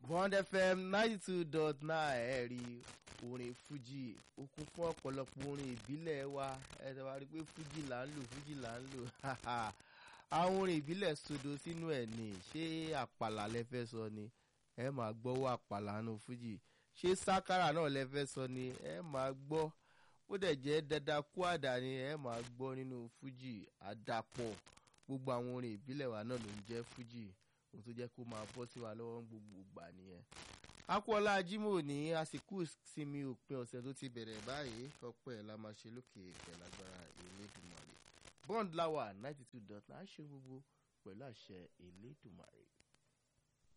bond fm ninety two dot nine ẹ rí orin fuji ó kún fún ọ̀pọ̀lọpọ̀ orin ìbílẹ̀ wa ẹ ṣe wá rí i pé fuji là ń lò fuji là ń lò àwọn orin ìbílẹ̀ sodo sínú ẹ̀ ní ṣé àpàlà lẹ fẹ́ sọ ni ẹ máa gbọ́wọ́ àpàlà nù fuji ṣé sákàrà náà lẹ fẹ́ sọ ni ẹ máa gbọ́ ó dẹ̀ jẹ́ dada kú àdá ni ẹ máa gbọ́ nínú fuji àdàpọ̀ gbogbo àwọn orin ìbílẹ̀ wa náà ló ń jẹ́ fuji ohun tó jẹ́ kó máa bọ́ sí wa lọ́wọ́ ń gbogbo ìgbà nìyẹn. akọ́lá jimoh ní àsìkò sinmi òpin ọ̀sẹ̀ tó ti bẹ̀rẹ̀ báyìí ọpẹ́ la máa ṣe lókè ìpẹ̀lágbára elédùnmarè bond lawa ninety two dot nine ṣe gbogbo pẹ̀lú àṣẹ elédùnmarè.